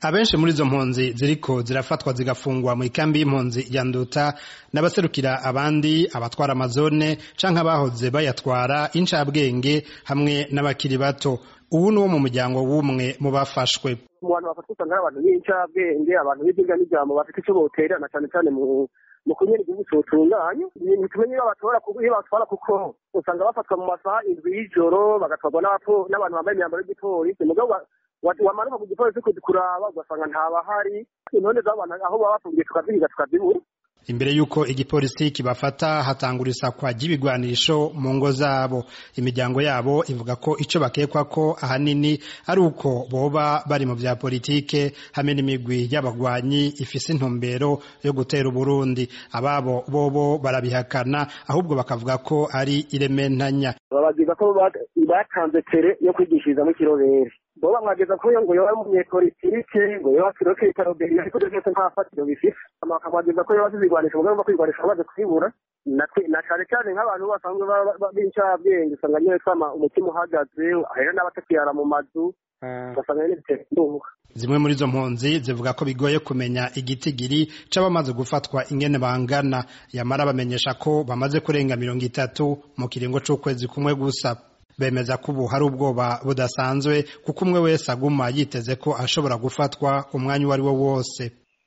abenshi muri izo mpunzi ziriko zirafatwa zigafungwa mu ikambi y'impunzi ya nduta n'abaserukira abandi abatwara amazone canke abahoze bayatwara incabwenge hamwe n'abakiri bato ubu ni wo mu muryango w'umwe mu bafashwe mu bantu bafatwa usanga ari abantu b'incabwenge abantu b'ibyigwa n'ijambo bafite icyo boterana cyane cyane mu mu kunyera igihugu cyotunganye ntitumenye iyo batora iyo batwara kuko usanga bafatwa mu masaha indwi y'ijoro bagatwarwa n'abantu bambaye imyambaro y'igipolisi mugabo wamanuka ku gipolisi kuraba ugasanga ntabahari intonde z'abantu aho baba bafungiye tukazihiga tukazibura imbere y'uko igipolisi kibafata hatangura isakwa ry'ibigwanisho mu ngo zabo imiryango yabo ivuga ko ico bakekwa ko ahanini ari uko boba bari mu vya politike hamwe n'imigwi y'abagwanyi ifise intumbero yo gutera uburundi ababo bobo barabihakana ahubwo bakavuga ko ari irementanya babagiza ko batanze tere yo kwigishirizamo ikirobere bo bamwageza ko ngo yoba umunyepolitike ngo yoba kiroke itaroberi ariko ibyo byose nta fatiro bifite bakamwageza ko yoba zizigwanisha umugambi wo kwigwanisha bamaze kwibura na cane cane nk'abantu basanzwe b'incabwenge usanga nyine twama umutima uhagaze ahera n'abatakiyara mu mazu ugasanga nyine bitera indunga zimwe muri izo mpunzi zivuga ko bigoye kumenya igitigiri c'abamaze gufatwa ingene bangana yamara bamenyesha ko bamaze kurenga mirongo itatu mu kiringo c'ukwezi kumwe gusa bemeza ko ubu hari ubwoba budasanzwe kuko umwe wese aguma yiteze ko ashobora gufatwa umwanya uwo ari wo wose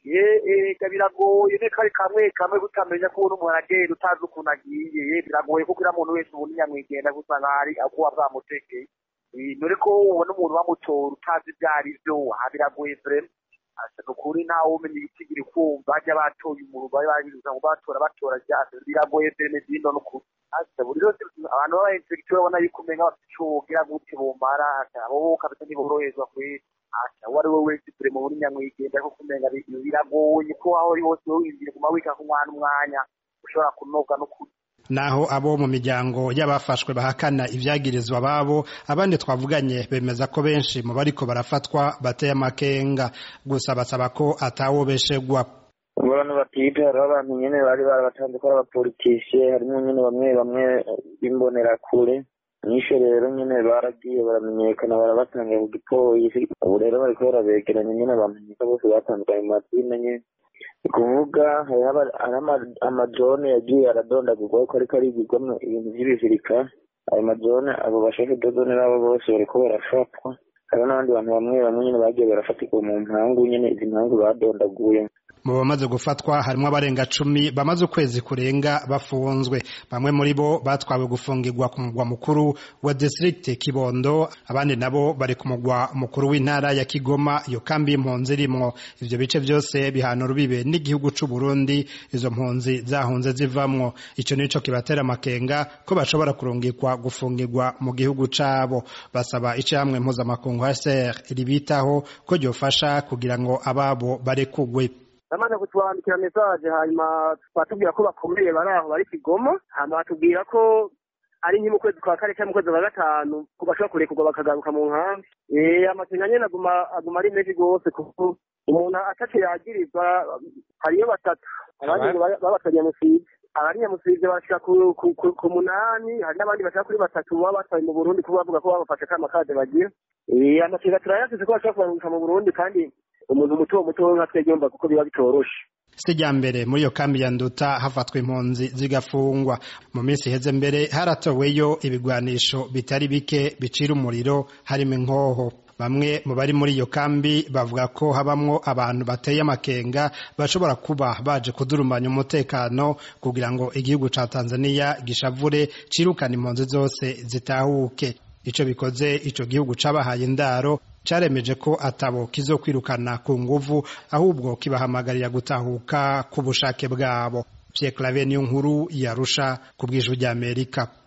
ega biragoye ne kari kamwe kamwe gutamenya ko umuntu umuntu agenda utazi ukuntu agiye biragoye kuko uriya muntu wese ubu nyamwigenda gusanga hari akuba bwamutegeye dore ko ubona umuntu bamutora utazi ibyo ari byo aha biragoye vrema ni ukuri ntawe umenya ibitigiri kumva bajya batoye umuntu bari babibuza ngo batora batora ryase biragoye vreme zino n'ukuri buri yose abantu baba inspekteur babona yuko umenga bafite ico wogira gute bomara abo kabisa ntiboroherezwa kuri uwo ari we wese turi mu buri nyamwigenda ariko kumenga biragoye ko aho uri hose winjiye guma wika ku mwana umwanya ushobora kunoga n'ukuri naho abo mu miryango y'abafashwe bahakana ibyagirizwa babo abandi twavuganye bemeza ko benshi mu bariko barafatwa bateye amakenga gusa basaba ko atawobeshegwa abantu batipe hariho abantu nyene bari barabatanze ko ari abapolitisiye harimo nyene bamwe bamwe b'imbonerakure nisho rero nyene baragiye baramenyekana barabatanga ku gipolisi ubu rero bariko barabegeranya nyene bamenyeka bose batandukanye mu mazina nyene ni kuvuga hariho amajone yagiye aradondagurwa ko ariko arigirwamwo ibintu vy'ibizirika ayo majone abo bashaka dodone nabo bose bariko barafatwa hariho n'abandi bantu bamwe bamwe nyene bagiye barafatirwa mu mpangu nyene izi mpangu badondaguye mu bamaze gufatwa harimo abarenga cumi bamaze ukwezi kurenga bafunzwe bamwe muri bo batwawe gufungirwa ku mugwa mukuru wa district kibondo abandi nabo bari ku mugwa mukuru w'intara ya kigoma iyo kambi y'impunzi irimwo ivyo bice vyose bihana urubibe n'igihugu c'u burundi izo mpunzi zahunze zivamwo ico nico kibatera amakenga ko bashobora kurungikwa gufungirwa mu gihugu cabo basaba icamwe mpuzamakungu hcr ribitaho ko ryofasha kugira ngo ababo barekugwe bamaze kutwandikira mesaje hanyuma batubwira ko bakomeye bari aho bari kigoma hanyuma batubwira ko ari nke mu kwezi kwa kane cyangwa mu kwezi kwa gatanu ko bashobora kurekurwa bakagaruka mu nkambi amakenga nyene aguma aguma ari menshi rwose kuko umuntu ataco yagirizwa hariyo batatu abandi babatwa nyamusiga abari nyamusiga bashika ku munani hari n'abandi bashaka kuri batatu baba batwaye mu burundi kuba bavuga ko babafashe kama kade bagira amakenga turayasize ko bashobora kubarungika mu burundi kandi umuntu muto muto nka twebwe yumva kuko biba bitoroshe si rya mbere muri iyo kambi ya nduta hafatwa impunzi zigafungwa mu minsi iheze mbere haratoweyo ibigwanisho bitari bike bicira umuriro harimo inkoho bamwe mu bari muri iyo kambi bavuga ko habamwo abantu bateye amakenga bashobora kuba baje kudurumanya umutekano kugira ngo igihugu ca tanzaniya gishavure cirukana impunzi zose zitahuke ico bikoze ico gihugu cabahaye indaro caremeje ko atabo kizokwirukana ku nguvu ahubwo kibahamagarira gutahuka ku bushake bwabo Pierre Claver niyo nkuru yarusha ku bw'ijwi ry'Amerika